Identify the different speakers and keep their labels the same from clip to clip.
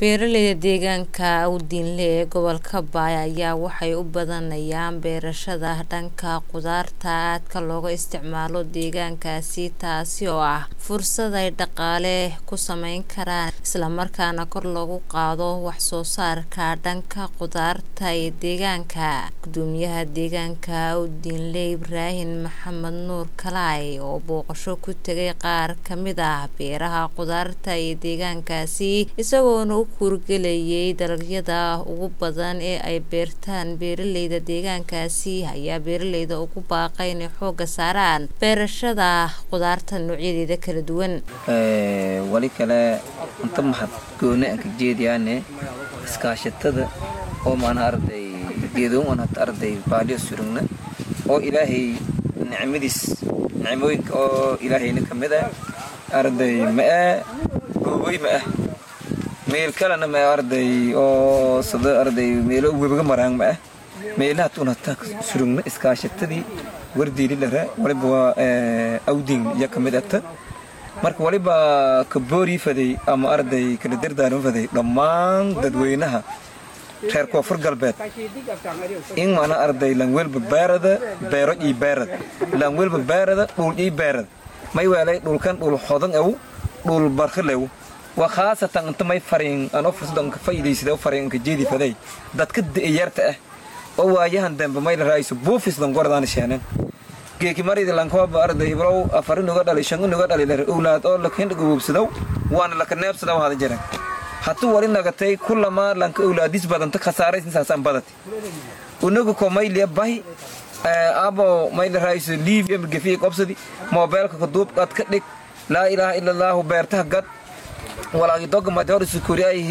Speaker 1: Beeralayda deegaanka Awdinle ee gobolka Bay ayaa waxay u badanayaan beerashada dhanka khudaarta aadka looga isticmaalo deegaankaasi taasi oo ah fursad ay dhaqaale ku samayn karaan isla markaana kor loogu qaado wax soo saarka dhanka khudaarta ee deegaanka gudoomiyaha deegaanka Awdinle Ibraahin Maxamed Nuur Kalaay oo booqasho ku tagay qaar ka mid ah beeraha khudaarta ee deegaankaasi isagoona u kuurgelayay dalagyada ugu badan ee ay beertaan beeralayda deegaankaasi ayaa beeralayda ugu baaqay inay xooga saaraan beerashada khudaarta noocyadeeda kala duwan
Speaker 2: wali kale inta maxad gooni aan ka jeediyaane iskaashatada oo maana arday geedoon aan hata arday baaliyo surugna oo ilaahay nicmadiis nicmooyinka oo ilaahayna ka mid ah arday ma'e goobooy ma'ah meel kalena ma arday oo sida arday meelo webiga maraan ma ah meelaha tuun hataa surugna iskaashatadii wardiili lare waliba waa awdin iyo ka mid ata marka waliba ka boorii faday ama arday kala dardaaran faday dhammaan dadweynaha reer koonfur galbeed in mana arday langwelba beerada beero ii beerad langwelba beerada dhul ii beerad may weelay dhulkan dhul hodan ew dhul barkhilew waa khaasatan inta may fariin anoo fursadan ka faa'iidaysada fariin ka jeedi faday dadka da'yarta ah oo waayahan dambe may la raayso buufis dan gordaan sheenan geeki maridi lankooba arday ibrow afarin uga dhalay shan uga dhalay lare owlaad oo lakin gububsadow waana laka neebsadaw hada jiran hatuu wali nagatay kulama lanka owlaadis badanta khasaaraysin saasaan badati unagu ko mayliya bahi abo may la raayso liiv ama gefiya qobsadi moobeelka ka duub qad ka dhig laa ilaaha ila allaahu beertaha gad walaagi doga made hor isukuri ay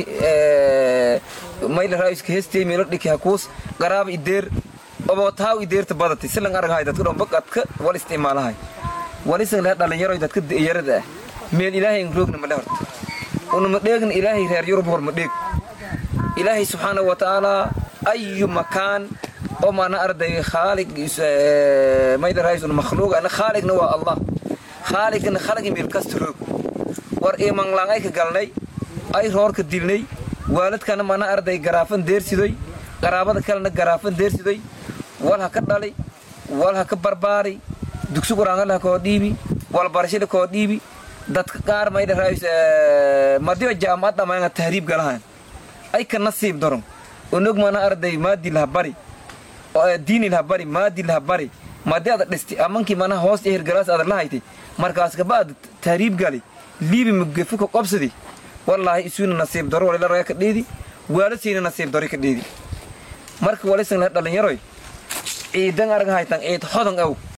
Speaker 2: mayla raaiska hestay meelo dhiki hakuus garaaba ideer obotaaw ideerta badati silan aragahay dadka dhomba qadka wal isticmaalahay walisan leh dhalinyaro dadka yarada ah meel ilaahay ingroogna male horta unama dheegna ilaahay reer yurub hor ma dheeg ilaahay subxaanahu wa tacaala ayu makaan oo maana arday khaalig mayla raais una makhluuq ana khaaligna waa allah khaaligna khalagi meel kasta roog war imanlaan ay ka galnay ay roorka dilnay waalidkana mana arday garaafan deersidoy qaraabada kalena garaafan deersidoy wal ha ka dhalay wal ha ka barbaari dugsi quraangal ha koo dhiibi wal barashada koo dhiibi dadka qaar mayda raayis madiyo jaamacad dhamaanga tahriib galahan ay ka nasiib daron onog mana arday maadil ha bari diinil ha bari maadil ha bari madi ada dhisti amankii mana hoos ehirgalaas ada la haytay markaas kabaad tahriib gali liibi mugefuka qobsadi wallaahi isuuna nasiib daro walila raga ka dheedi waaladsiina nasiib daro ka dheedi marka walisan la dhalinyaroy ciidan arag haytan ciid hodan aw